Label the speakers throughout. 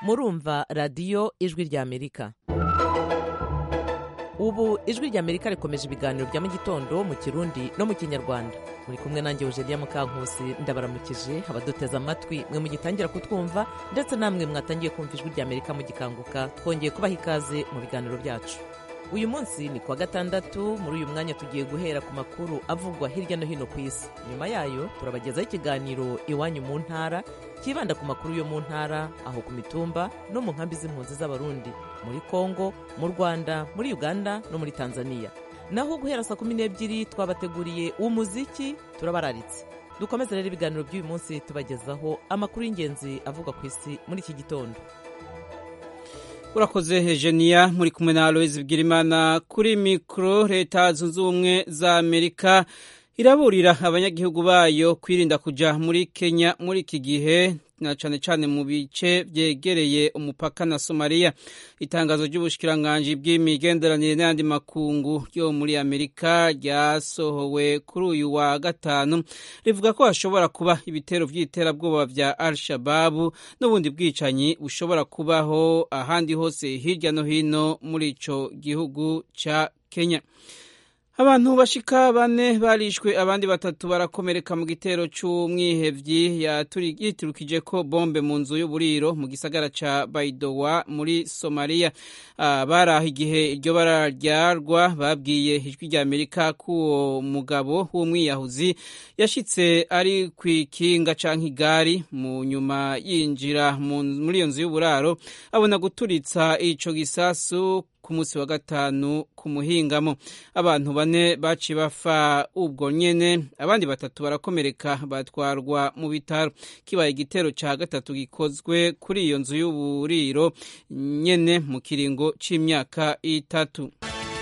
Speaker 1: murumva radiyo ijwi ry'amerika ubu ijwi ry'amerika rikomeje ibiganiro bya mu gitondo mu kirundi no mu kinyarwanda muri kumwe nanjye eugenia mukankusi ndabaramukije abaduteze amatwi mwe mugitangira kutwumva ndetse namwe mwatangiye kumva ijwi ry'amerika mugikanguka twongeye kubaha ikaze mu biganiro byacu uyu munsi ni kuwa gatandatu muri uyu mwanya tugiye guhera ku makuru avugwa hirya no hino ku isi nyuma yayo turabagezaho ikiganiro iwanyu mu ntara kibanda ku makuru yo mu ntara aho ku mitumba no mu nkambi z'impunzi z'abarundi muri kongo mu rwanda muri uganda no muri tanzania naho guhera saa kumi n'ebyiri twabateguriye umuziki turabararitse dukomeze rero ibiganiro by'uyu munsi tubagezaho amakuru y'ingenzi avugwa ku isi muri iki gitondo
Speaker 2: urakoze hejeniya muri kumwe na aloise bwirimana kuri mikoro leta zunze ubumwe za amerika iraburira abanyagihugu bayo kwirinda kujya muri kenya muri iki gihe na cyane cyane mu bice byegereye umupaka na somaliya itangazo ry'ubushikiranganji bw'imigenderanire n'ayandi makungu yo muri amerika ryasohowe kuri uyu wa gatanu rivuga ko hashobora kuba ibitero by'iterabwoba bya al shababu n'ubundi bwicanyi bushobora kubaho ahandi hose hirya no hino muri ico gihugu ca kenya abantu bashika bane barishwe abandi batatu barakomereka mu gitero c'umwihevyi yiturukije ko bombe mu nzu y'uburiro mu gisagara ca baidowa muri somaliya bari aho igihe iryo bara ryarwa babwiye ijwi rya amerika ko uwo mugabo w'umwiyahuzi yashitse ari kw'ikinga canke igari mu nyuma yinjira muri iyo nzu y'uburaro abona guturitsa ico gisasu ku munsi wa gatanu ku muhingamo abantu bane baci bapfa ubwo nyene abandi batatu barakomereka batwarwa mu bitaro kibaye igitero ca gatatu gikozwe kuri iyo nzu y'uburiro nyene mu kiringo c'imyaka itatu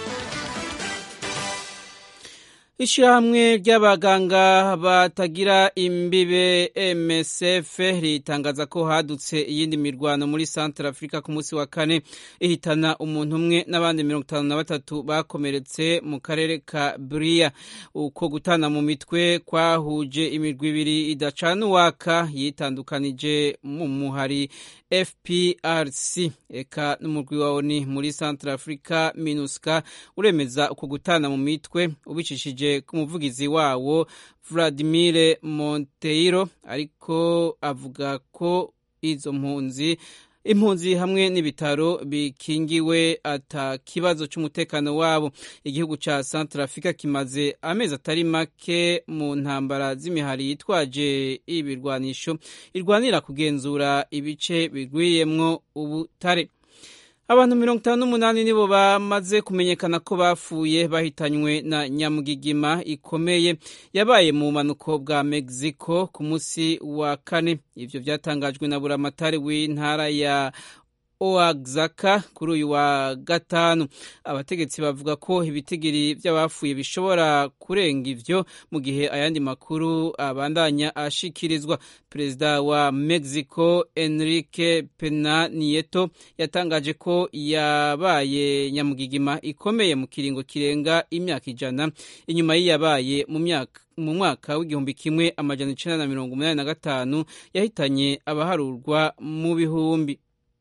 Speaker 2: Ishirahamwe ry'abaganga batagira imbibe MSF ritangaza ko hadutse iyindi mirwano muri Central Africa ku munsi wa kane ihitana umuntu umwe n'abandi mirongo itanu na batatu bakomeretse mu karere ka Bria uko gutana mu mitwe kwahuje imirwi ibiri idacana uwaka yitandukanije mu muhari FPRC eka n'umurwi wa ONU muri Central Africa MINUSCA uremeza uko gutana mu mitwe ubicishije ku muvugizi wawo Vladimir Monteiro ariko avuga ko izo mpunzi impunzi hamwe n'ibitaro bikingiwe ata kibazo cy'umutekano wabo igihugu ca Central Africa kimaze amezi atari make mu ntambara z'imihari yitwaje ibirwanisho irwanira kugenzura ibice bigwiyemwo ubutare abantu mirongo itanu n'umunani nibo bamaze kumenyekana ko bapfuye bahitanywe na nyamugigima ikomeye yabaye mu bumanuko bwa mexico ku munsi wa kane ivyo vyatangajwe na buramatari w'intara ya oaxaca kuri uyu wa gatanu abategetsi bavuga ko ibitigiri by'abapfuye bishobora kurenga ivyo mu gihe ayandi makuru abandanya ashikirizwa perezida wa mexico enrique pena nieto yatangaje ko yabaye nyamugigima ikomeye mu kiringo kirenga imyaka ijana inyuma y'iyabaye mu myaka mu mwaka w'igihumbi kimwe amajana icenda na mirongo umunani na gatanu yahitanye abaharurwa mu bihumbi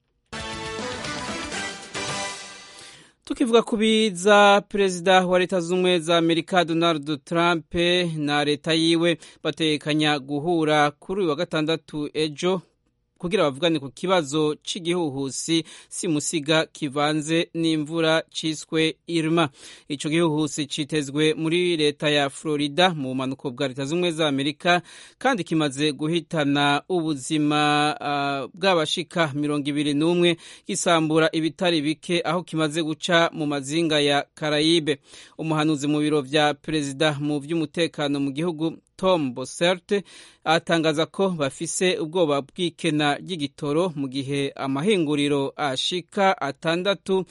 Speaker 2: tukivuga ku biza perezida wa leta z'ubumwe za amerika donald trump na leta yiwe batekanya guhura kuri uyu wa gatandatu ejo kugira bavugane ku kibazo cy'igihuhusi simusiga kivanze n'imvura ciswe irma ico gihuhusi citezwe muri leta ya florida mu bumanuko bwa leta z'ubumwe za amerika kandi kimaze guhitana ubuzima uh, bw'abashika mirongo ibiri n'umwe gisambura ibitari bike aho kimaze guca mu mazinga ya karayibe umuhanuzi mu biro vya perezida mu vy'umutekano mu gihugu tom bosert atangaza ko bafise ubwoba bw'ikena ry'igitoro mu gihe amahinguriro ashika atandatu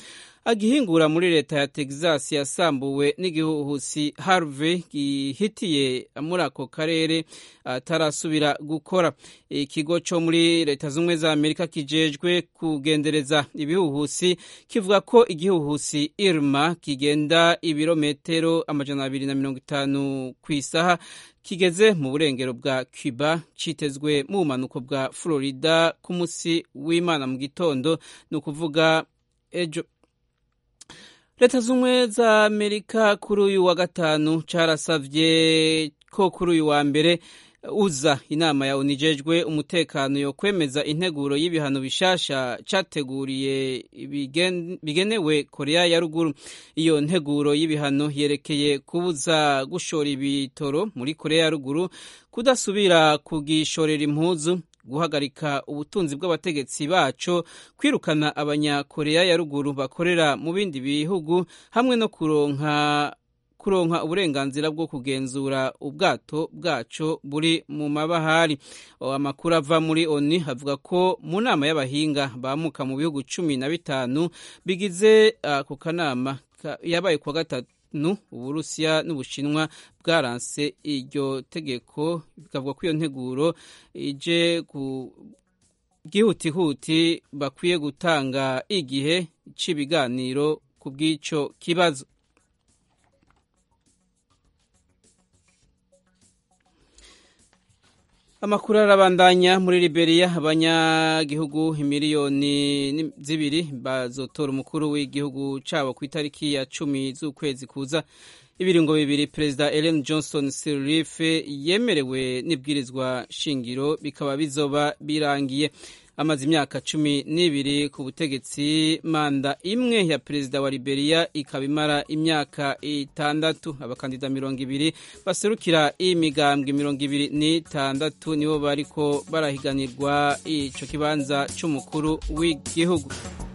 Speaker 2: agihingura muri leta ya texas yasambuwe n'igihuhusi harvey gihitiye muri ako karere atarasubira gukora ikigo cyo muri leta z'ubumwe za amerika kijejwe kugendereza ibihuhusi kivuga ko igihuhusi irma kigenda ibirometero amajana abiri na mirongo itanu ku isaha kigeze mu burengero bwa cuba cyitezwe mu bumanuko bwa florida ku munsi w'imana mu gitondo ni ukuvuga ejo leta z'ubumwe za amerika kuri uyu wa gatanu carasavye ko kuri uyu wa mbere uza inama ya unijejwe umutekano yo kwemeza integuro y'ibihano bishasha categuriye bigenewe korea ya ruguru iyo nteguro y'ibihano yerekeye kubuza gushora ibitoro muri korea ya ruguru kudasubira kugishorera impuzu guhagarika ubutunzi bw'abategetsi baco kwirukana abanyakoreya ya ruguru bakorera mu bindi bihugu hamwe no kuronka kuronka uburenganzira bwo kugenzura ubwato bwaco buri mu mabahari amakuru ava muri oni avuga ko mu nama y'abahinga bamuka mu bihugu cumi na bitanu bigize ako uh, kanama yabaye kuwa gatatu uburusiya n'ubushinwa bwaranse iryo tegeko bikavuga ko iyo nteguro ije ku bwihutihuti bakwiye gutanga igihe cy'ibiganiro ku bw'icyo kibazo amakuru arabandanya muri liberia abanyagihugu miliyoni zibiri bazotora umukuru w'igihugu cabo ku itariki ya cumi z'ukwezi kuza ibiringo bibiri perezida ellen johnson sirleaf yemerewe n'ibwirizwa shingiro bikaba bizoba birangiye amaze imyaka cumi n'ibiri ku butegetsi manda imwe ya perezida wa liberia ikaba imara imyaka itandatu abakandida mirongo ibiri baserukira imigambwe mirongo ibiri n'itandatu nibo bariko barahiganirwa ico kibanza c'umukuru w'igihugu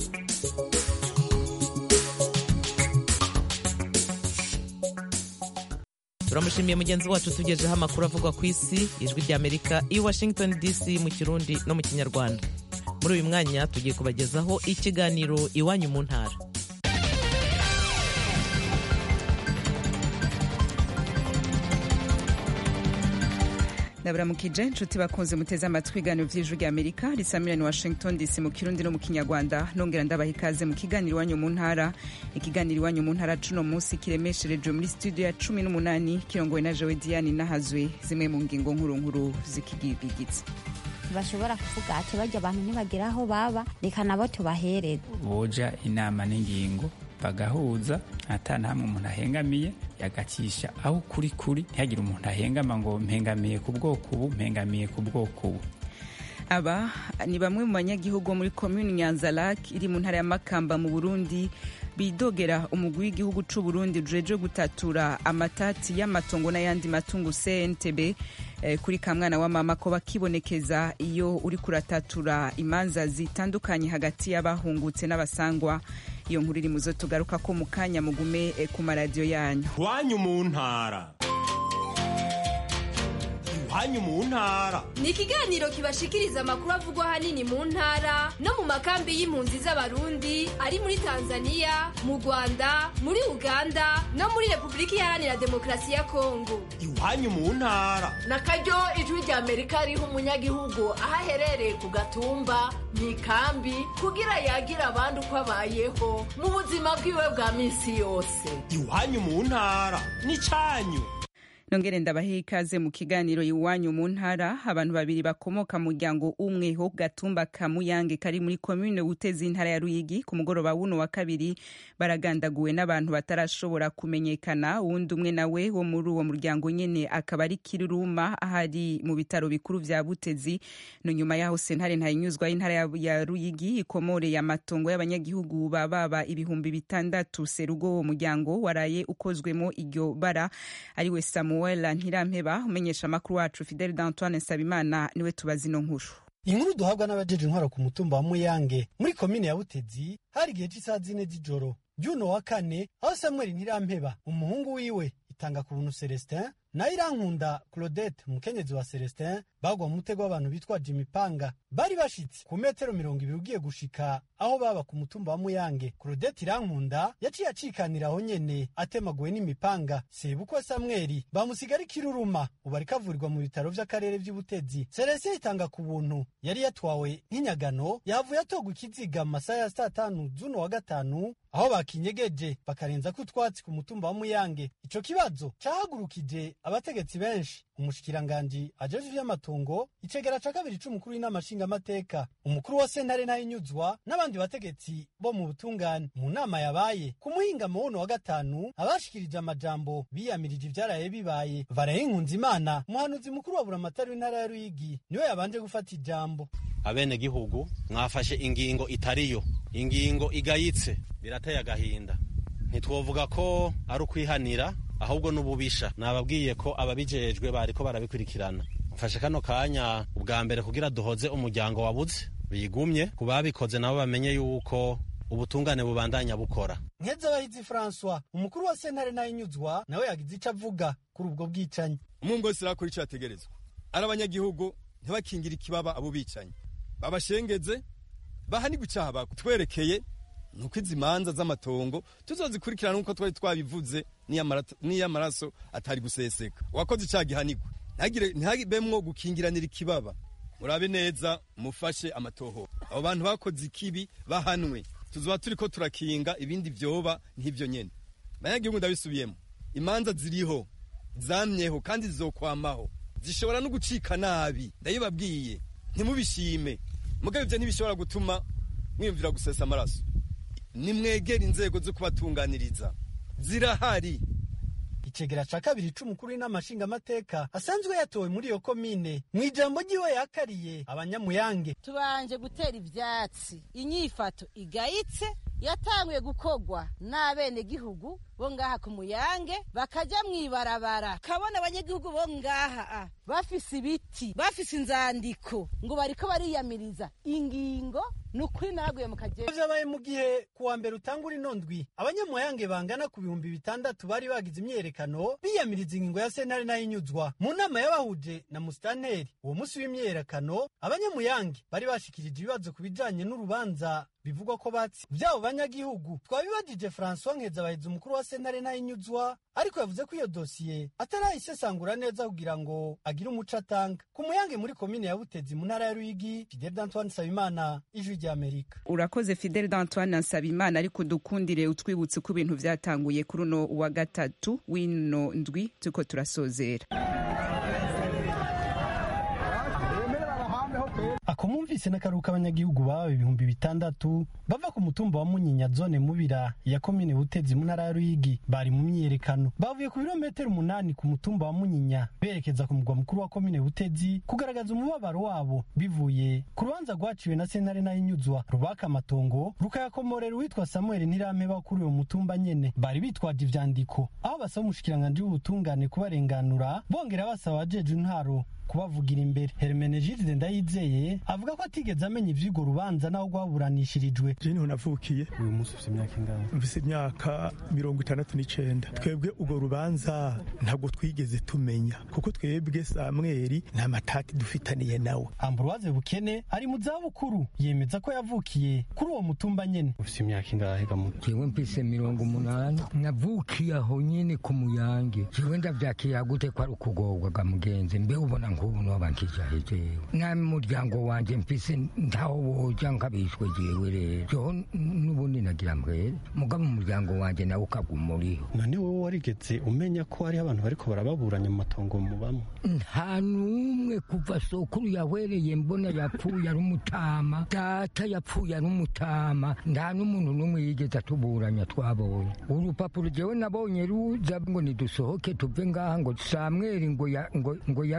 Speaker 1: turamushimiye mugenzi wacu tugejeho amakuru avugwa ku isi ijwi ry'amerika i washington dc mu kirundi no mu kinyarwanda muri uyu mwanya tugiye kubagezaho ikiganiro iwanyu mu ntara
Speaker 3: ndaburamukije inshuti bakunze muteze amatwi ibiganiro by'ijwi ry'amerika risamirani washington dc mu kirundi no mu kinyarwanda nongera ndabaha ikaze mu kiganiro iwanyu mu ntara ikiganiro iwanyu mu ntara cuno munsi kiremeshereje muri studio ya cumi n'umunani kirongowe na jewe diane nahazwe zimwe mu ngingo nkuru nkuru zikigigitse
Speaker 4: bashobora kuvuga ati bajya abantu ntibagera aho baba reka nabo tubahereze
Speaker 5: boja inama n'ingingo bagahuza ata hamwe umuntu ahengamiye yagacisha aho kuri kuri ntihagire umuntu ahengama ngo mpengamiye ku bwoko ubu mpengamiye ku bwoko ubu
Speaker 3: aba ni bamwe mu banyagihugu muri komini nyanzarake iri mu ntara ya makamba mu burundi bidogera umugwi w'igihugu c'u Burundi rujeje gutatura amatati y'amatongo n'ayandi matungo CNTB eh, kuri kamwana wa mama ko bakibonekeza iyo uri kuratatura imanza zitandukanye hagati y'abahungutse n'abasangwa iyo nkuru iri muzo tugaruka ko mu kanya mugume eh, ku maradiyo yanyu
Speaker 6: iwanyu mu ntara iwanyu mu ntara
Speaker 7: ni ikiganiro kibashikiriza amakuru avugwa ahanini mu ntara no mu makambi y'impunzi z'abarundi ari muri tanzania mu rwanda muri uganda no muri repubulika iharanira demokarasi ya kongo
Speaker 6: iwanyu mu ntara
Speaker 8: na karyo ijwi rya amerika riha umunyagihugu aho aherereye ku gatumba mu ikambi kugira yagira abandi uko abayeho mu buzima bwiwe bwa minsi yose
Speaker 6: iwanyu mu ntara ni cyanyu
Speaker 3: nongere ndabahe ikaze mu kiganiro iwanyu mu ntara abantu babiri bakomoka mu muryango umwe ho gatumba ka muyange kari muri komine guteza intara ya ruyigi ku mugoroba wuno wa kabiri baragandaguwe n'abantu batarashobora kumenyekana uwundi umwe nawe wo muri uwo muryango nyene akaba ari kiruruma ahari mu bitaro bikuru vya butezi no nyuma yaho sentare ntayinyuzwa y'intara ya ruyigi ikomoreye amatongo y'abanyagihugu bababa ibihumbi bitandatu serugo uwo muryango waraye ukozwemo iryo bara ariwe samu Samuel Ntirampeba umenyesha amakuru wacu Fidel d'Antoine Nsabimana niwe tubazi ino nkuru
Speaker 9: inkuru duhabwa n'abajeje intwaro ku mutumba wa Muyange muri komine ya Butezi hari igihe cy'isaha zine z'ijoro by'uno wa kane aho Samuel Ntirampeba umuhungu wiwe itanga ku buntu Celestin nayo irankunda claudette umukenyezi wa celestin bagwa mu mutego w'abantu bitwaje imipanga bari bashitse ku metero mirongo ibiri ugiye gushika aho baba ku mutumba wa muyange claudette irankunda yaciye acikanira aho nyene atemaguwe n'imipanga sebukwe samweli bamusiga ari kiruruma ubu ariko avurirwa mu bitaro vy'akarere vy'ubutezi celestin itanga ku buntu yari yatwawe nk'inyagano yahavuye atogwa ikiziga mu masaha ya saa tanu z'uno wa gatanu aho bakinyegeje bakarenza ko utwatsi ku mutumba wa muyange ico kibazo cahagurukije abategetsi benshi umushikiranganji ajejwe ivy'amatongo icegera ca kabiri c'umukuru w'inama nshingamateka umukuru wa sentare ntayinyuzwa n'abandi bategetsi bo mu butungane mu nama yabaye ku muhingamo wuno wa gatanu abashikirije amajambo biyamirije ivyaraye bibaye varaye imana umuhanuzi mukuru wa buramatari w'intara ya ruyigi niwe yabanje gufata ijambo
Speaker 10: abenegihugu mwafashe ingingo itariyo ingingo igayitse birateye agahinda ntitwovuga ko ari ukwihanira ahubwo n'ububisha nababwiye ko ababijejwe bariko barabikurikirana mfashe kano kanya ubwa mbere kugira duhoze umuryango wabuze bigumye ku babikoze nabo bamenye yuko ubutungane bubandanya bukora
Speaker 9: nkezabahizi francois umukuru wa sentare ntayinyuzwa nawe yagize ico avuga kuri ubwo bwicanyi
Speaker 11: umungu wese arakora ico yategerezwa ari abanyagihugu ntibakingire ikibaba abo bicanyi babashengeze bahanigwa icaha bakutwerekeye nuko izi manza z'amatongo tuzozikurikirana nk'uko twari twabivuze n'iyo amaraso atari guseseka uwakoze icaha gihanigwa ntihagibemwo gukingiranira ikibaba murabe neza mufashe amatoho abo bantu bakoze ikibi bahanwe tuzoba turiko turakinga ibindi vyoba nk'ivyo nyene banyagihugu ndabisubiyemo imanza ziriho zamyeho kandi zizokwamaho zishobora no gucika nabi ndabibabwiye ntimubishime mugabo ivyo ntibishobora gutuma mwiyumvira gusesa amaraso nimwegera inzego zo kubatunganiriza zirahari
Speaker 9: icegera ca kabiri c'umukuru w'inama nshingamateka asanzwe yatowe muri iyo komine mu ijambo ryiwe yakariye abanyamuyange
Speaker 12: tubanje gutera ivyatsi inyifato igayitse yatanguye gukorwa n'abenegihugu bo ngaha ku muyange bakaja mw'ibarabara kabona abanyagihugu bo ngaha a bafise ibiti bafise inzandiko ngo bariko bariyamiriza ingingo ni ukuri naraguye mu kagera
Speaker 9: vyabaye mu gihe kuwa mbere utangura ino ndwi abanyamuyange bangana ku bihumbi bitandatu bari bagize imyiyerekano biyamiriza ingingo ya sentare nayinyuzwa mu nama y'abahuje na musitanteri uwo musi w'imyiyerekano abanyamuyange bari bashikirije ibibazo ku bijanye n'urubanza bivugwa ko batsi vyabo banyagihugu twabibajije francois nkezabahizi umukuru wa sentare nayinyuzwa ariko yavuze ko iyo dosiye atarayisesangura neza kugira ngo agire umuco atanga ku muyange muri komine ya butezi mu ntara ya ruyigi fidel d'antoine nsabimana ijwi ry'amerika
Speaker 3: urakoze fidel d'antoine nsabimana ariko dukundire utwibutse ko ibintu vyatanguye kuri uno wa gatatu w'ino ndwi turiko turasozera
Speaker 9: ako mumvise n'akaruhuka abanyagihugu baba ibihumbi bitandatu bava ku mutumba wa munyinya zone mubira ya komine butezi mu ntara ya ruyigi bari mu myiyerekano bavuye ku birometero umunani ku mutumba wa munyinya berekeza ku mugwa mukuru wa komine butezi kugaragaza umubabaro wabo bivuye ku rubanza rwaciwe na sentare nayinyuzwa rubaka amatongo rukayakomorera uwitwa samuel ntirameba kuri uwo mutumba nyene bari bitwaje ivyandiko aho basaba umushikiranganji w'ubutungane kubarenganura bongera basaba abajeje intwaro kubavugira imbere hermenegilde ndayizeye avuga ko atigeze amenya ivy'urwo rubanza naho rwaburanishirijwe
Speaker 13: je niho navukiye
Speaker 9: uyu munsi ufite imyaka ingahe
Speaker 13: mfise imyaka mirongo itandatu n'icenda twebwe urwo rubanza ntabwo twigeze tumenya kuko twebwe samweli nta matati dufitaniye nawe
Speaker 9: ambroise bukene ari mu zabukuru yemeza ko yavukiye kuri uwo mutumba nyene ufite imyaka ingahe gamu
Speaker 14: jewe mfise mirongo umunani navukiye aho nyene ku muyange jewe ndavyakiye gute ko ari ukugorwa ga mugenzi mbe ubona nk'ubu noba nkijahe jewe nami muryango wanje mfise ntaho woja nkabishwe jewe rero joho n'ubundi nagira mbwere mugabo umuryango wanje nawe ukaguma uriho
Speaker 9: none wowe warigeze umenya ko hariho abantu bariko barababuranya mu matongo mubamo
Speaker 14: nta n'umwe kuva sokuru yahwereye mbona yapfuye ari umutama data yapfuye ari umutama nta n'umuntu n'umwe yigeze atuburanya twabonye urupapuro jewe nabonye ruza ngo nidusohoke tuve ngaha ngo samweri ngo ya- ngo- ngo yara- ngo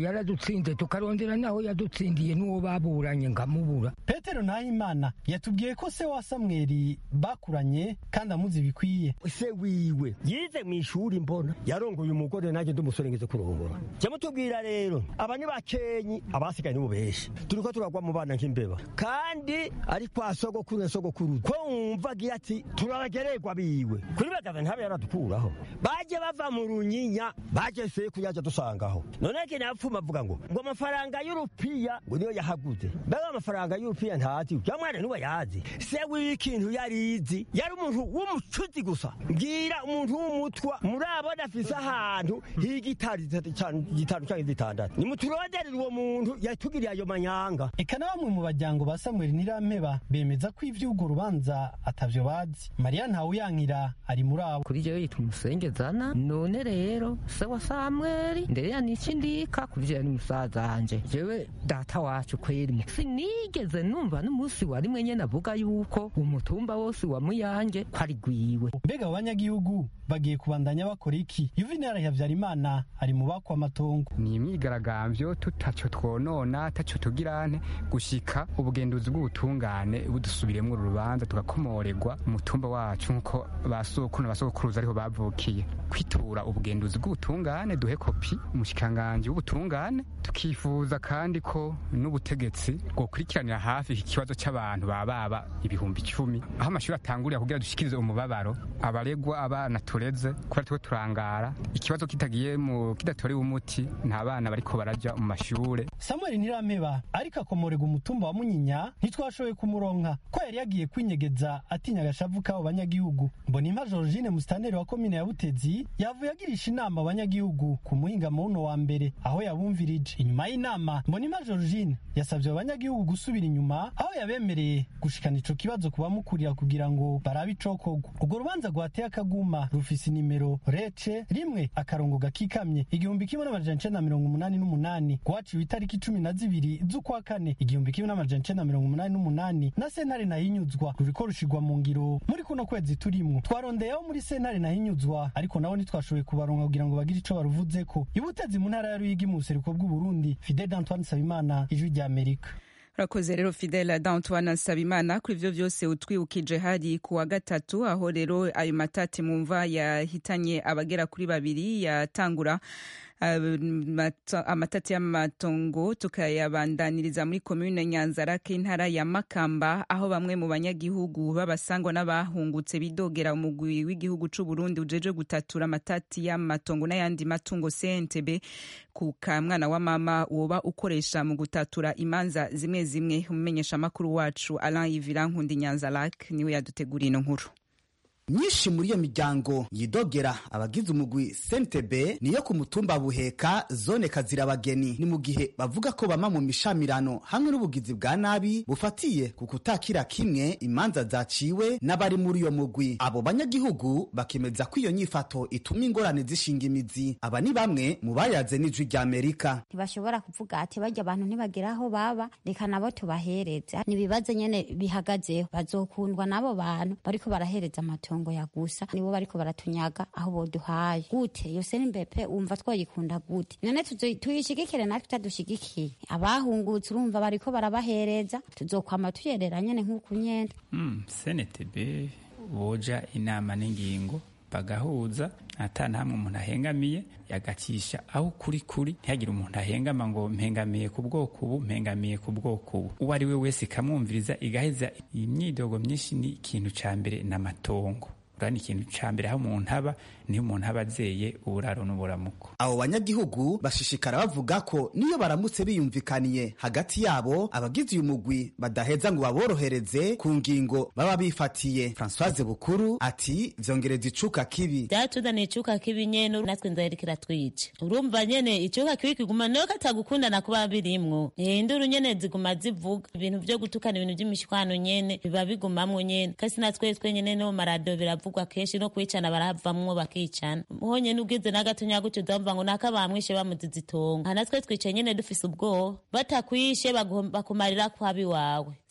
Speaker 14: yaradutsinze tukarondera naho yadutsindiye n'uwo baburanye nkamubura
Speaker 9: petero nahimana yatubwiye ko se wa samweli bakuranye kandi amuzi bikwiye
Speaker 15: se wiwe yize mu ishuri mbona yarongoye umugore nanjye ndi umusore ngeze kurongora jya mutubwira rero aba ni bakenyi abasigaye nibo benshi turiko turagwa mu bana nk'imbeba kandi ari kwa sogokuru na sogokuru ko wumva agira ati turabagererwa biwe kuri bagaza ntabe yaradukuraho baje bava mu runyinya baje se kuyaja dusangaho none ke napfuma avuga ngo ngo amafaranga y'urupiya ngo niyo yahaguze mbega amafaranga y'urupiya ntazi ya mwana niwe yazi se w'ikintu yarizi yari umuntu w'umucuzi gusa mbwira umuntu w'umutwa murabona afise ahantu h'igitari gitanu canke zitandatu nimuturonderere uwo muntu yatugiriye ayo manyanga
Speaker 9: eka na bamwe mu bajyango ba samweli nirampeba bemeza ko ivy'urwo rubanza atavyo bazi mariya ntawuyankira ari muri abo
Speaker 16: kuri jewe yitwa umusengezana none rero se wa samweli ndereya niki ndika kuri jewe ni musaza wanje jewe data wacu kweri sinigeze numva n'umunsi wa rimwe nyene avuga yuko umutumba wose wa muyange ko ari gwiwe
Speaker 9: mbega abo banyagihugu bagiye kubandanya bakora iki yuvenali habyarimana ari mu bakwa amatongo
Speaker 17: ni imyigaragambyo tutaco twonona taco tugirane gushika ubugenduzi bw'ubutungane budusubiremwo uru rubanza tugakomoregwa umutumba wacu nk'uko basokuru na basokuruza ariho bavukiye kwitura ubugenduzi bw'ubutungane duhe kopi umushikiranganji w'ubutungane tukifuza kandi ko n'ubutegetsi bwokurikiranira hafi iki kibazo c'abantu bababa ibihumbi icumi aho amashuri atangurira kugira dushikirize umubabaro abaregwa abana tureze kubera tuko turangara ikibazo kitagiye mu kidatorewe umuti nta bana bariko baraja mu mashure
Speaker 9: samuel ntirampeba ariko akomorega umutumba wa munyinya ntitwashoboye kumuronka ko yari yagiye kwinyegeza atinya agashavu k'abo banyagihugu mbonimpa georgine musitanteri wa komine ya butezi yavuye agirisha inama abanyagihugu ku muhingamo wuno wa mbere aho yabumvirije inyuma y'inama mbonimpa georgine yasabye abo banyagihugu gusubira inyuma aho yabemereye gushikana ico kibazo ku bamukurira kugira ngo barabe icokorwa urwo rubanza rwateye akaguma rufise inimero rece rimwe akarongo gakikamye igihumbi kimwe n'amajana icenda na mirongo umunani n'umunani rwaciwe itariki cumi na zibiri z'ukwa kane igihumbi kimwe n'amajana icenda na mirongo umunani n'umunani na sentare nahinyuzwa ruriko rushigwa mu ngiro muri kuno kwezi turimwo twarondeyeho muri sentare nahinyuzwa ariko nabo ntitwashoboye kubaronka kugira ngo bagire ico baruvuzeko ibutezi mu ntara ya ruyigi mu buseruko bw'uburundi fidel d'antoine sabimana ijwi rya amerika
Speaker 3: urakoze rero fidela d'antoine nsabimana kuri ivyo vyose utwibukije hari ku wa gatatu aho rero ayo matati mumva yahitanye abagera kuri babiri yatangura amatati y'amatongo tukayabandaniriza muri komune nyanzarake intara ya makamba aho bamwe mu banyagihugu b'abasangwa n'abahungutse bidogera umugwi w'igihugu c'u Burundi ujeje gutatura amatati y'amatongo n'ayandi matungo CNTB ku kamwana wa mama woba ukoresha mu gutatura imanza zimwe zimwe umumenyesha makuru wacu Alain Yvira Nkundi Nyanzarake niwe yaduteguriye ino nkuru
Speaker 18: myinshi muri iyo miryango yidogera abagize umugwi sentebe niyo ku mutumba buheka zone kazirabageni ni mu gihe bavuga ko bama mu mishamirano hamwe n'ubugizi bwa nabi bufatiye ku kutakira kimwe imanza zaciwe n'abari muri iyo mugwi abo banyagihugu bakemeza ko iyo nyifato ituma ingorane zishinga imizi aba ni bamwe mu bayaze n'ijwi rya amerika
Speaker 4: ntibashobora kuvuga ati bajya abantu ntibagera aho baba reka nabo tubahereze ni ibibazo nyene bihagazeho bazokundwa n'abo bantu bariko barahereza amatongo amatongo ya gusa nibo bariko baratunyaga aho boduhaye gute iyo seri mbepe umva twoyikunda gute none tuyishigikire natwe tutadushigikiye abahungutse urumva bariko barabahereza tuzokwama tuyerera nyene nk'uku nyene
Speaker 5: mm, senetebe boja inama n'ingingo bagahuza ata ntamwe umuntu ahengamiye yagacisha aho kuri kuri ntihagire umuntu ahengama ngo mpengamiye ku bwoko ubu mpengamiye ku bwoko ubu uwo ari we wese ikamwumviriza igaheza imyidogo myinshi ni ikintu ca mbere n'amatongo urani ikintu ca mbere aho umuntu aba niho umuntu aba azeye uburaro n'uburamuko
Speaker 18: abo banyagihugu bashishikara bavuga ko niyo baramutse biyumvikaniye hagati yabo abagize uyu mugwi badaheza ngo baborohereze ku ngingo baba bifatiye francoise bukuru ati vyongereza icuka kibi
Speaker 19: vyatuzaniye icuka kibi nyene natwe nzaherekera twice urumva nyene icuka kibi kiguma niyo katagukundana kuba birimwo induru nyene ziguma zivuga ibintu vyo gutukana ibintu vy'imishwano nyene biba bigumamwo nyene kasi natwe twenyene no marado biravugwa kenshi no kwicana baravamwo bakicana honye n'ubwize n'agatonya gutyo uzamva ngo naka bamwishe bamuziza itongo aha natwe twicaye nyene dufise ubwoba batakwishe bakumarira kwabi wawe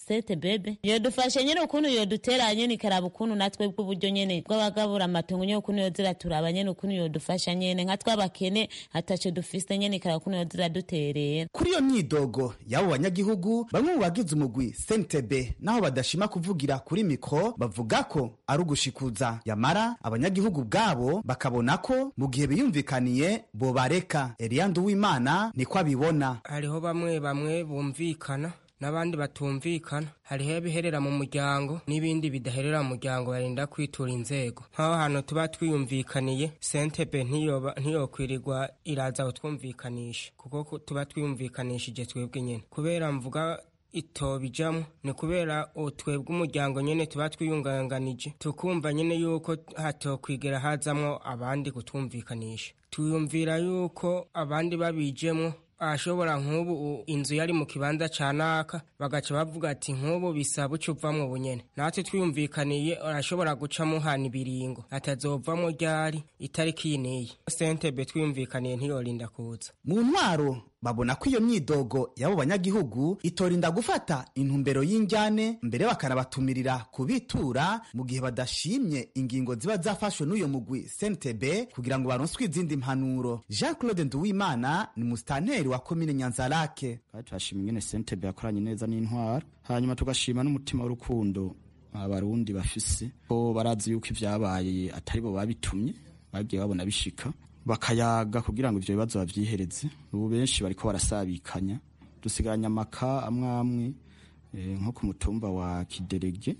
Speaker 19: sete bebe yodufashe nyene ukuntu yodutera nyene ikaraba ukuntu natwe bw'uburyo nyene bw'abagabura amatongo nyene ukuntu yozira turaba nyene ukuntu yodufasha nyene nka twabakene ataco dufise nyene ikaraba ukuntu yozira duterera
Speaker 18: kuri iyo myidogo y'abo banyagihugu bamwe mu bagize umugwi sentebe naho badashima kuvugira kuri mikro bavuga ko ari ugushikuza yamara abanyagihugu bwabo bakabona ko mu gihe biyumvikaniye bobareka eliyandu w'imana niko abibona
Speaker 20: hariho bamwe bamwe bumvikana n'abandi batumvikana hariho ibiherera mu muryango n'ibindi bidaherera mu muryango barinda kwitura inzego nk'aho hantu tuba twiyumvikaniye sentebe ntiyokwirirwa iraza kutwumvikanisha kuko tuba twiyumvikanishije twebwe nyine kubera mvuga itobijamo ni kubera twebwe umuryango nyine tuba twiyunganganije tukumva nyine yuko hatokwigera hazamwo abandi kutwumvikanisha tuyumvira yuko abandi babijemo ashobora nk'ubu inzu yari mu kibanza ca naka bagaca bavuga ati nk'ubu bisaba uca uvamwo bunyene natwe twiyumvikaniye arashobora guca muhana ibiringo atazovamwo ryari itariki yineye sentebe twiyumvikaniye ntiyorinda kuza
Speaker 18: mu ntwaro babona ko iyo myidogo y'abo banyagihugu itorinda gufata intumbero y'injyane mbere bakanabatumirira kubitura mu gihe badashimye ingingo ziba zafashwe n'uyo mugwi sentebe kugira ngo baronswe izindi mpanuro jean claude nduwimana ni musitanteri wa komine nyanzarake
Speaker 21: turashima ingene sentebe yakoranye neza n'intwaro hanyuma tugashima n'umutima w'urukundo abarundi bafise ko barazi yuko ivyabaye atari bo babitumye bagiye babona bishika bakayaga kugira ngo ivyo bibazo bavyihereze ubu benshi bariko barasabikanya dusigaranye amaka amwe amwe e, nko ku mutumba wa kiderege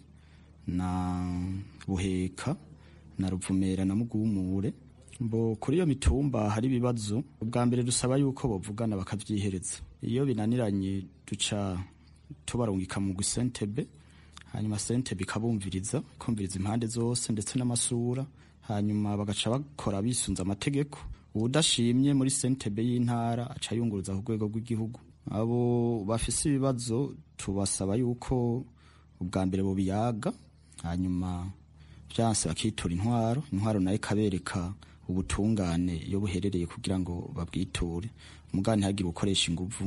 Speaker 21: na buheka na ruvumera na mugumure mbo kuri iyo mitumba hari ibibazo ubwa mbere dusaba yuko bovugana bakavyihereza iyo binaniranye duca tubarungika mu gusentebe hanyuma sentebe ikabumviriza ikumviriza impande zose ndetse n'amasura hanyuma bagaca bakora bisunze amategeko uwudashimye muri sentebe y'intara aca yunguruza ku rwego rw'igihugu abo bafise ibibazo tubasaba yuko ubwa mbere bubiyaga hanyuma byanse bakitura intwaro intwaro nayo ikabereka ubutungane iyo buherereye kugira ngo babwiture umugani ntihagire ukoresha inguvu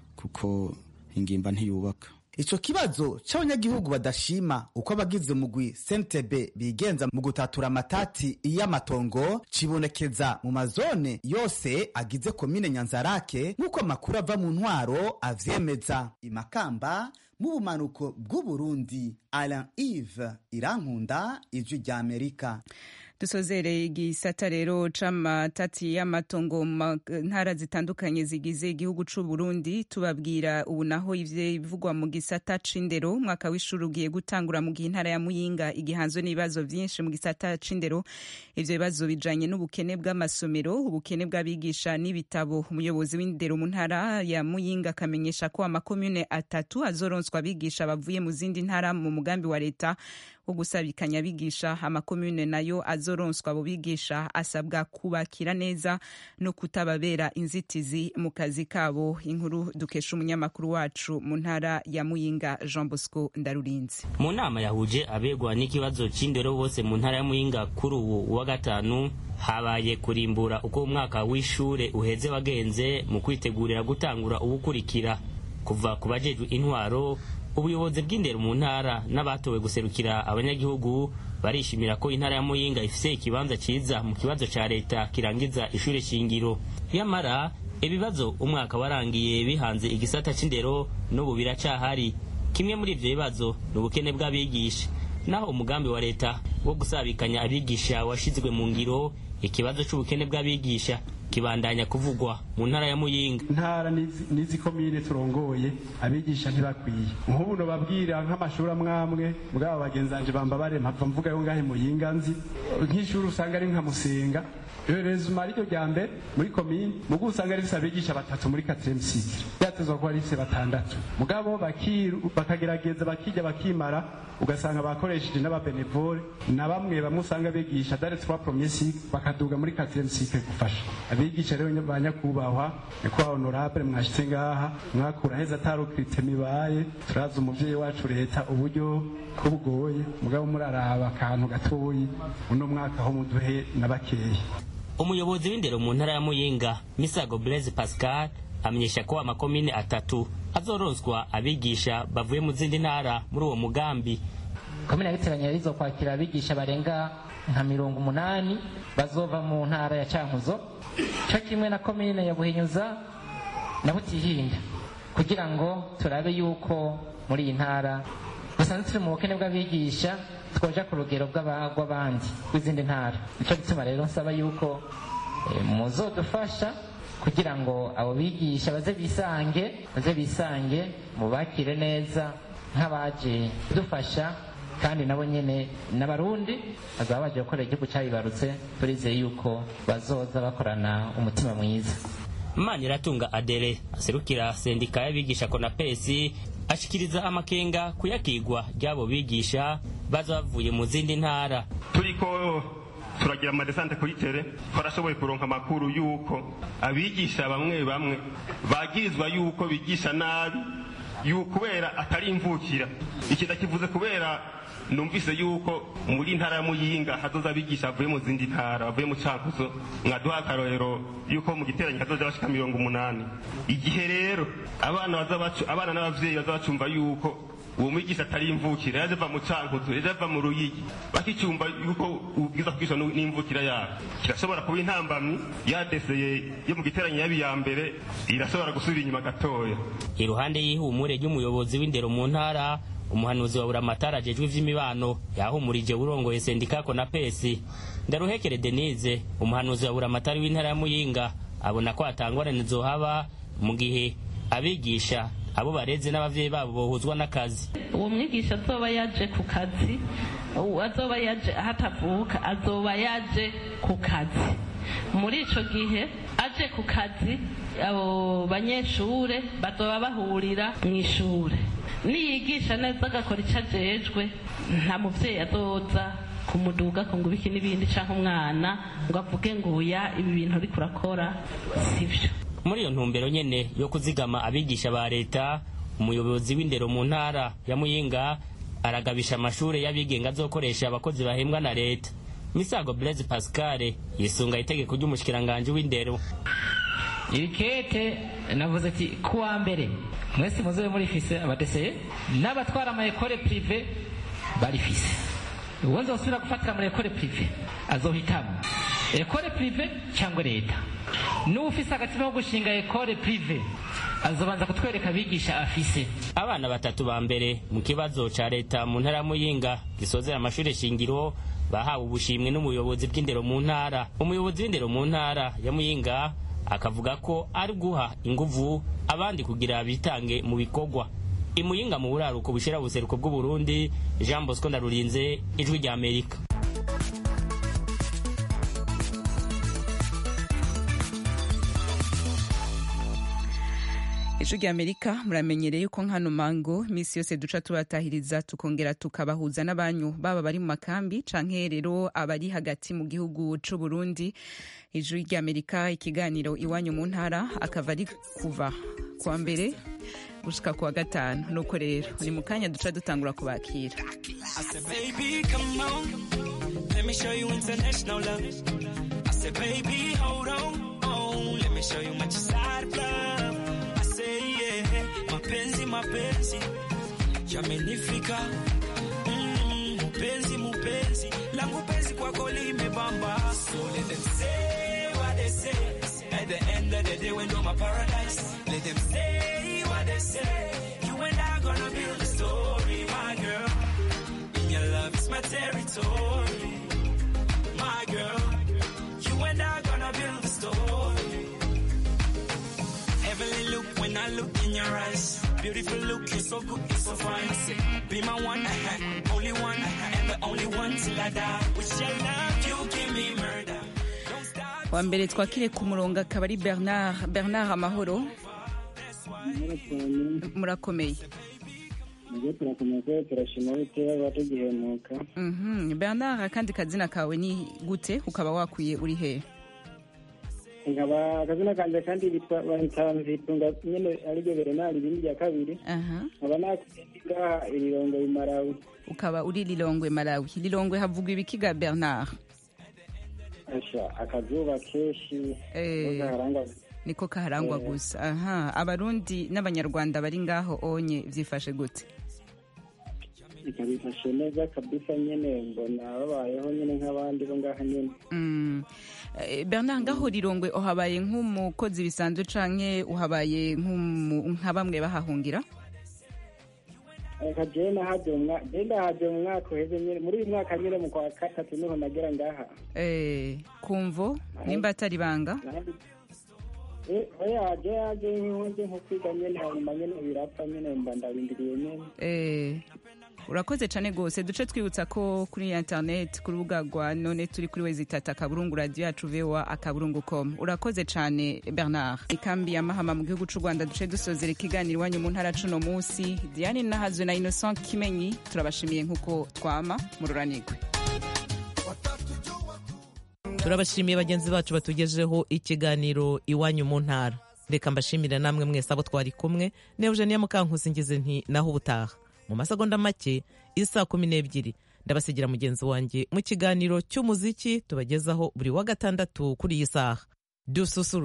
Speaker 21: kuko ingimba ntiyubaka
Speaker 18: ico kibazo c'abanyagihugu badashima uko abagize umugwi sentebe bigenza mu gutatura amatati y'amatongo cibonekeza mu mazone yose agize komine nyanzarake nk'uko amakuru ava mu ntwaro avyemeza imakamba mu bumanuko bw'uburundi alain ive irankunda ijwi rya amerika
Speaker 3: dusozere igisata rero c'amatati y'amatongo mu ntara zitandukanye zigize igihugu c'u Burundi tubabwira ubu naho ivyo mu gisata c'indero umwaka w'ishuri ugiye gutangura mu gihe intara ya Muyinga igihanzwe n'ibibazo vyinshi mu gisata c'indero ivyo bibazo bijanye n'ubukene bw'amasomero ubukene bw'abigisha n'ibitabo umuyobozi w'indero mu ntara ya Muyinga akamenyesha ko amakomune atatu azoronswa abigisha bavuye mu zindi ntara mu mugambi wa leta wo gusabikanya abigisha amakomune nayo azoronswa abo bigisha asabwa kubakira neza no kutababera inzitizi mu kazi kabo inkuru dukesha umunyamakuru wacu mu ntara ya muyinga jean bosco ndarurinzi
Speaker 22: mu nama yahuje abegwa n'ikibazo c'indero bose mu ntara ya muyinga kuri ubu wa gatanu habaye kurimbura uko umwaka w'ishure uheze wagenze mu kwitegurira gutangura ubukurikira kuva ku bajejwe intwaro ubuyobozi bw'indero mu ntara n'abatowe guserukira abanyagihugu barishimira ko intara ya muyinga ifise ikibanza ciza mu kibazo ca leta kirangiza ishure shingiro nyamara ibibazo umwaka warangiye bihanze igisata c'indero n'ubu biracahari kimwe muri ivyo bibazo ni ubukene bw'abigisha naho umugambi wa leta wo gusabikanya abigisha washizwe mu ngiro ikibazo c'ubukene bw'abigisha kibandanya kuvugwa mu ntara ya muyinga
Speaker 23: intara n'izi komine turongoye abigisha ntibakwiye nk'ubu nobabwira nk'amashuri amwamwe bwabo bagenzanje bamba barema mpava mvuga yo ngahe muyinga nzi nk'ishuri usanga ari nka musenga rezuma ariryo rya mbere muri komine mugo usanga rifise abigisha batatu muri quatrième cycle ryatezwa kuba rifise batandatu mugabo bakagerageza bakijya bakimara ugasanga bakoresheje n'ababenevole na bamwe bamwe usanga bigisha dare trois premier cycle bakaduga muri quatrième cycle gufasha abigisha rero ba nyakubahwa nyakubahwa honorable mwashitse ngaha mwakura heza atarukirite mibaye turazi umuvyeyi wacu leta uburyo ko bugoye mugabo muraraba akantu gatoyi uno mwaka ho muduhe na bakeya
Speaker 22: umuyobozi w'indero mu ntara ya muyinga misago blaise pascal amenyesha ko amakomine atatu azoronswa abigisha bavuye mu zindi ntara muri uwo mugambi
Speaker 1: komine ya giteranya yarizo kwakira abigisha barenga nka mirongo umunani bazova mu ntara ya cankuzo cyo kimwe na komine ya buhinyuza na butihinda kugira ngo turabe yuko muri iyi ntara dusanzwe turi mu bukene bw'abigisha twoja ku rugero rw'abandi rw'izindi ntara nicyo gituma rero nsaba yuko muzodufasha kugira ngo abo bigisha baze bisange baze bisange mubakire neza nk'abaje dufasha kandi nabo nyene n'abarundi bazaba baje gukorera igihugu cyabibarutse turizeye yuko bazoza bakorana umutima mwiza
Speaker 22: maniratunga adere aserukira sendika y'abigisha konapesi ashikiriza amakenga kuyakigwa ry'abo bigisha baza bavuye mu zindi ntara
Speaker 2: turiko turagira amadesante kuri tere twarashoboye kuronka amakuru y'uko abigisha bamwe bamwe bagirizwa y'uko bigisha nabi kubera atari imvukira iki ndakivuze kubera numvise yuko muri ntara ya muyinga hazoza abigisha bavuye mu zindi ntara bavuye mu cankuzo mwaduha akarorero yuko mu giteranyo hazoza bashika mirongo umunani igihe rero abana abana n'abavyeyi baza bacumva yuko uwo mwigisha atari imvukira yaje ava mu cankuzo yaje ava mu ruyigi bakicumva yuko ubwiza kwigisha n'imvukira yabo kirashobora kuba intambamyi yadeseye yo mu giteranyo yabi ya mbere irashobora gusubira inyuma gatoya
Speaker 22: iruhande y'ihumure ry'umuyobozi w'indero mu ntara umuhanuzi wa buramatari ajejwe ivy'imibano yahumurije urongoye sendika konapesi ndaruhekere denise umuhanuzi wa buramatari w'intara ya muyinga abona ko hatangorane zohaba mu gihe abigisha abo bareze n'abavyeyi babo bohuzwa n'akazi
Speaker 7: uwo mwigisha azoba yaje ku kazi azoba yaje aho atavuka azoba yaje ku kazi muri ico gihe aje ku kazi abo banyeshure bazoba bahurira mu ishure niyigisha neza agakora icyo ajejwe nta muvyeyi azoza kumuduga ko ngo ibiki n'ibindi canke umwana ngo avuge ngo uya ibi bintu uriko urakora sivyo
Speaker 22: muri iyo ntumbero nyene yo kuzigama abigisha ba leta umuyobozi w'indero mu ntara ya muyinga aragabisha amashure y'abigenga azokoresha abakozi bahembwa na leta misago blaise pascal yisunga itegeko ry'umushikiranganji w'indero
Speaker 1: irikete navuze ati kuwa mbere mwese muzobe murifise abadeseye n'abatwara amayekore prive barifise uwo nzosubira gufatira muri ekore prive azohitamo ekore prive cyangwa leta n'ufise agatima ko gushinga ekore prive azobanza kutwereka abigisha afise
Speaker 22: abana batatu ba mbere mu kibazo ca leta mu ntara ya muyinga gisozera amashure shingiro bahawe ubushimwe n'umuyobozi bw'indero mu ntara umuyobozi w'indero mu ntara ya muyinga akavuga ko ari guha inguvu abandi kugira bitange mu bikorwa imuyinga mu buraruko bushira buseruko bw'uburundi jean bosco ndarurinze ijwi rya amerika
Speaker 3: ijwi rya amerika muramenyereye yuko nkano mango iminsi yose duca tubatahiriza tukongera tukabahuza n'abanyu baba bari mu makambi canke rero abari hagati mu gihugu c'u Burundi ijwi rya amerika ikiganiro iwanyu mu ntara akava ari kuva kuwa mbere gushika kuwa gatanu nuko rero ni mu kanya duca dutangura kubakira
Speaker 24: mapenzi mapenzi yamenifika mm, mupenzi mupenzi langu penzi kwako limebamba so let them say what they say at the end of the day when you're my paradise let them say what they say you and I gonna build a story my girl in your love is my territory my girl you and I gonna build a story heavenly look when I look in your eyes. Beautiful look, you're so good, you're so fine. Say, be my one, uh-huh, only one, uh-huh, and the only one till I die. With your love, you give me murder.
Speaker 3: wa mbere twakire ku murongo akaba ari bernard bernard amahoro murakomeye
Speaker 25: nibyo turakomeye kubera turashima bitewe abatugihemuka
Speaker 3: Mhm, bernard akandi kazina kawe ni gute ukaba wakwiye uri hehe
Speaker 25: nkaba akazina kanje kandi bitwa bahita nzitunga nyene ariryo berenari ibindi rya kabiri
Speaker 3: aha
Speaker 25: nkaba nakuye ngaha irirongo imarawi
Speaker 3: ukaba uri lilongwe malawi lilongwe havugwa ibikiga bernard
Speaker 25: asha akazuba kenshi
Speaker 3: Eh.
Speaker 25: harangwa
Speaker 3: niko kaharangwa
Speaker 25: Eh.
Speaker 3: gusa aha abarundi n'abanyarwanda bari ngaho onye vyifashe gute
Speaker 25: ikabifashe neza kabisa nyene mbona babayeho nyene nk'abandi bo ngaha nyene
Speaker 3: Mm. Eh, bernard ngaho rirongwe uhabaye nk'umukozi bisanzwe canke uhabaye nk'umu- nka bamwe bahahungira
Speaker 25: reka jewe nahaje mu mwaka jewe ndahaje mu mwaka uheze nyene muri uyu mwaka nyene mu kwa gatatu niho nagera ngaha
Speaker 3: Eh, kumvo nimba atari banga
Speaker 25: Eh, oya je yaje nkoze nko kwiga nyene hanyuma nyene birapfa nyene mba ndarindiriye nyene
Speaker 3: Eh, urakoze cyane rwose duce twibutsa ko kuri internet ku rubuga rwa none turi kuri wezi tata akaburungu radiyo yacu voa akaburungu com urakoze cyane bernard ikambi ya mahama mu gihugu cy'u rwanda duce dusozera ikiganiro iwanyu mu ntara cuno munsi diane nahazwe na innocent kimenyi turabashimiye nk'uko twama mururanirwe
Speaker 6: turabashimiye bagenzi bacu batugejeho ikiganiro iwanyu mu ntara reka mbashimire namwe mwese abo twari kumwe ne eugenia mukankusi ngize nti naho ubutaha mu masegonda make isa kumi n'ebyiri ndabasigira mugenzi wanjye mu kiganiro cy'umuziki tubagezaho buri wa gatandatu kuri iyi saha dususuru